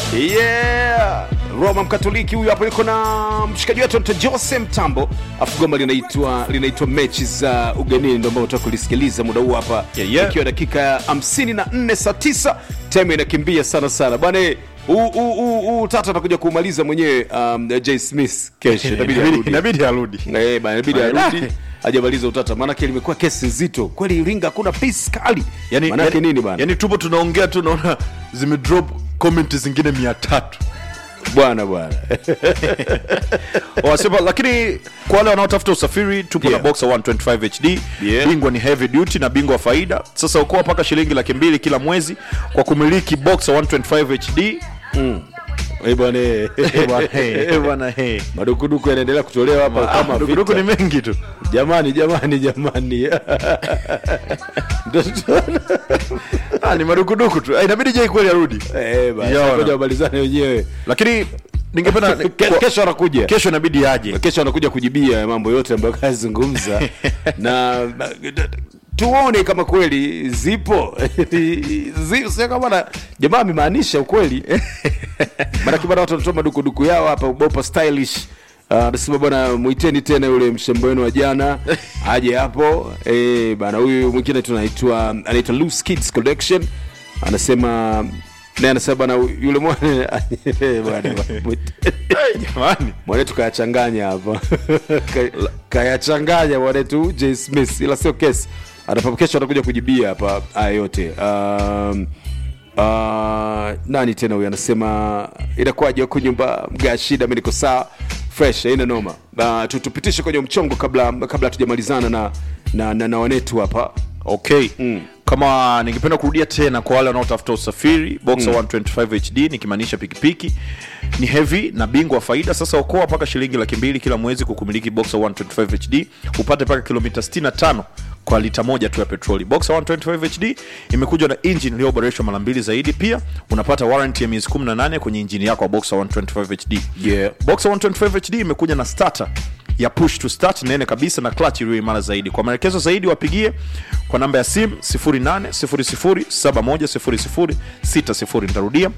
yeah roma mkatoliki huyu hapo yuko na mshikaji wetu anaitwa jose mtambo afu goma linaitwa linaitwa mechi za ugenini ndio ambao unataka kulisikiliza muda huu hapa Yeah, yeah. ikiwa dakika ya 54 saa 9 time inakimbia sana sana bwana eh, huu- huu- huu huu tata atakuja kumaliza mwenyewe um, j smith kesho inabidi arudi. inabidi arudi Eh, bana, inabidi Ah, arudi hajamaliza utata maanake limekuwa kesi nzito kweli iringa hakuna pisi kali yani, maanake yani, nini bana yani tupo tunaongea tu naona zimedrop comment zingine mia tatu bwana bwana wasema lakini kwa wale wanaotafuta usafiri tupo Yeah. na boxer 125 hd Yeah. bingwa ni heavy duty na bingwa wa faida sasa ukoa mpaka shilingi laki mbili kila mwezi kwa kumiliki boxer 125 hd Eh, bwana eh. Bwana, hey. Eh, bwana, hey. madukuduku yanaendelea kutolewa hapa Ah, kama dukuduku vita. ni mengi tu jamani jamani jamani Ndio tunaona. ah, ni madukuduku tu Ah, inabidi jai kweli arudi Eh, bana, Yaona. ngoja wamalizane wenyewe lakini ningependa Ke- kwa- kesho anakuja kesho inabidi aje kesho anakuja kujibia ya mambo yote ambayo kazungumza na na- tuone kama kweli zipo Zi- sio kama na jamaa amemaanisha ukweli maanake bana watu wanatoa madukuduku yao hapa bopa stylish Ah, anasema bwana mwiteni tena yule mshembo wenu wa jana aje hapo eh bana huyu mwingine tunaitwa anaitwa Loose Kids Collection anasema naye anasema bana yule mwana bwana Hey, jamani mwanetu kayachanganya hapa Ka- kayachanganya mwanetu j smith ila sio kesi atapa kesho atakuja kujibia hapa haya yote um, uh, nani tena huyu anasema inakuwaje huku nyumba mga shida mi niko sawa fresh aina noma uh, tu- tupitishe kwenye mchongo kabla kabla hatujamalizana na, na, na, na wanetu hapa okay mm. kama ningependa kurudia tena kwa wale wanaotafuta usafiri boxer mm. 125 hd nikimaanisha pikipiki ni heavy na bingwa wa faida sasa okoa mpaka shilingi laki mbili kila mwezi kukumiliki boxer 125 hd upate mpaka kilomita 65 kwa lita moja tu ya petroli boxer 125 hd imekuja na engine iliyoboreshwa mara mbili zaidi pia unapata warranty ya miezi 18 kwenye injini yako ya boxer 125 hd Yeah. boxer 125 hd imekuja na starter ya push to start nene kabisa na clutch iliyo imara zaidi kwa maelekezo zaidi wapigie kwa namba ya simu 0800710060 nitarudia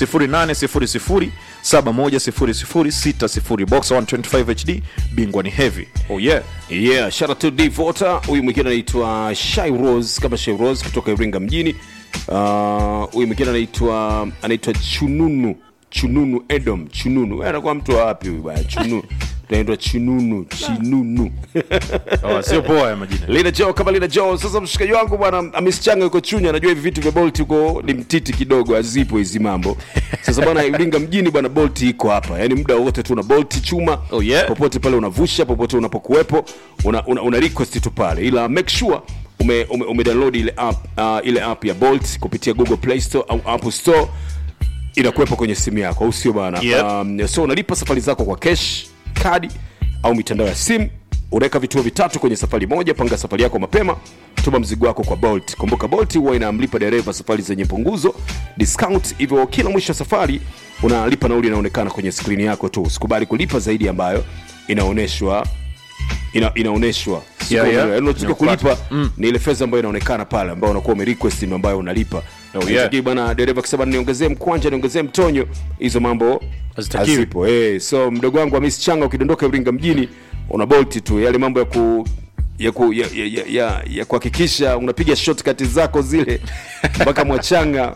0800710060 boxer 125 hd bingwa ni heavy oh yeah yeah shout out to Devota huyu mwingine anaitwa Shy Rose kama Shy Rose kutoka Iringa mjini Ah, huyu mwingine anaitwa anaitwa Chununu Chununu Edom Chununu Wewe anakuwa mtu wa wapi huyu bwana Chununu tunaitwa Chununu Chinunu oh, sio poa ya majina Lina Joe kama Lina Joe. Sasa mshikaji wangu bwana amesichanga yuko Chunya, anajua hivi vitu vya Bolt huko ni mtiti kidogo, hazipo hizi mambo. Sasa bwana Iringa mjini bwana Bolt iko hapa, yaani muda wote tu una Bolt chuma Oh, yeah. popote pale unavusha, popote unapokuwepo una, una, una request tu pale, ila make sure ume, ume, ume download ile app uh, ile app ya Bolt kupitia Google Play Store au Apple Store inakuwepo kwenye simu yako au sio bana Yep. um, so unalipa safari zako kwa cash kadi au mitandao ya simu unaweka vituo vitatu kwenye safari moja panga safari yako mapema tuma mzigo wako kwa bolt kumbuka bolt huwa inamlipa dereva safari zenye punguzo discount hivyo kila mwisho wa safari unalipa nauli inaonekana kwenye skrini yako tu usikubali kulipa zaidi ambayo inaonyeshwa ina, inaonyeshwa Sio Yeah, yeah. kwamba- yaani unachotakiwa Inakufuata. kulipa ni ile fedha ambayo inaonekana pale ambayo unakuwa umerequest ndio ambayo unalipa Oh, yeah. Haitakii bwana dereva akisema niongezee mkwanja niongezee mtonyo hizo mambo Hazitakiwi. hazipo eh so mdogo wangu Hamis Changa ukidondoka Iringa mjini una bolt tu yale mambo ya ku ya ku, ya, ya, ya, ya, ya kuhakikisha unapiga shortcut zako zile mpaka mwachanga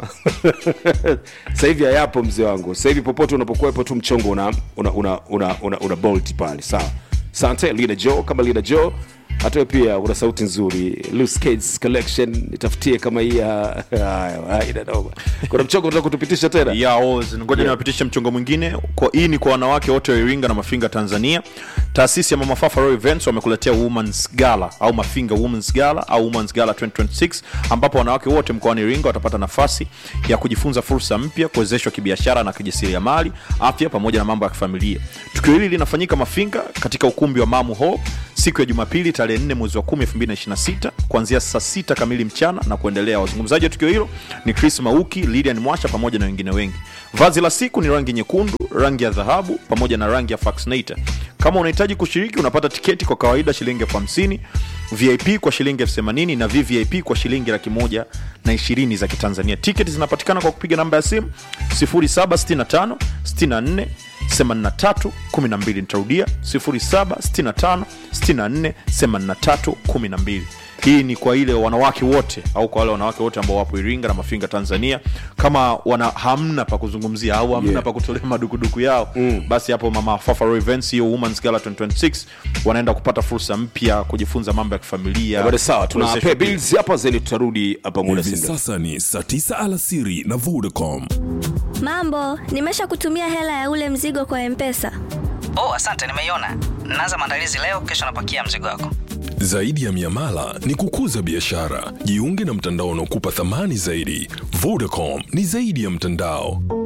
sasa hivi hayapo mzee wangu sasa hivi popote unapokuwepo tu mchongo una una una, una, una, una bolt pale sawa sante Lina Joe kama Lina Joe hata wewe pia una sauti nzuri Loose Kids collection nitafutie kama hii ya haya haina noma kuna mchongo unataka kutupitisha tena ya Oz. ngoja Yeah. niwapitishe mchongo mwingine kwa hii ni kwa wanawake wote wa iringa na mafinga tanzania taasisi ya mama fafa Royal events wamekuletea womans gala au mafinga womans gala au womans gala 2026 ambapo wanawake wote mkoani iringa watapata nafasi ya kujifunza fursa mpya kuwezeshwa kibiashara na kijasiriamali afya pamoja na mambo ya kifamilia tukio hili linafanyika mafinga katika ukumbi wa mamu hall siku ya jumapili tarehe 4 mwezi wa 10 2026 kuanzia saa 6 kamili mchana na kuendelea wazungumzaji wa tukio hilo ni chris mauki lidian mwasha pamoja na wengine wengi vazi la siku ni rangi nyekundu rangi ya dhahabu pamoja na rangi ya faxinator kama unahitaji kushiriki unapata tiketi kwa kawaida shilingi elfu hamsini vip kwa shilingi elfu themanini na vvip kwa shilingi laki moja na ishirini za kitanzania tiketi zinapatikana kwa kupiga namba ya simu 0765 64 83 12 nitarudia 0765 64 83 12 hii ni kwa ile wanawake wote au kwa wale wanawake wote ambao wapo iringa na mafinga tanzania kama wana hamna pa kuzungumzia au hamna Yeah. pa kutolea madukuduku yao mm. basi hapo mama Fafaro events hiyo women's gala 2026 wanaenda kupata fursa mpya kujifunza mambo ya kifamilia bado sawa tuna kuwezeshwa pay bills hapa zeni tutarudi hapa muda hivi si mrefu. sasa ni saa 9 alasiri na vodacom Mambo, nimesha kutumia hela ya ule mzigo kwa Mpesa. oh asante nimeiona naanza maandalizi leo kesho napakia mzigo wako zaidi ya miamala ni kukuza biashara jiunge na mtandao unaokupa thamani zaidi vodacom ni zaidi ya mtandao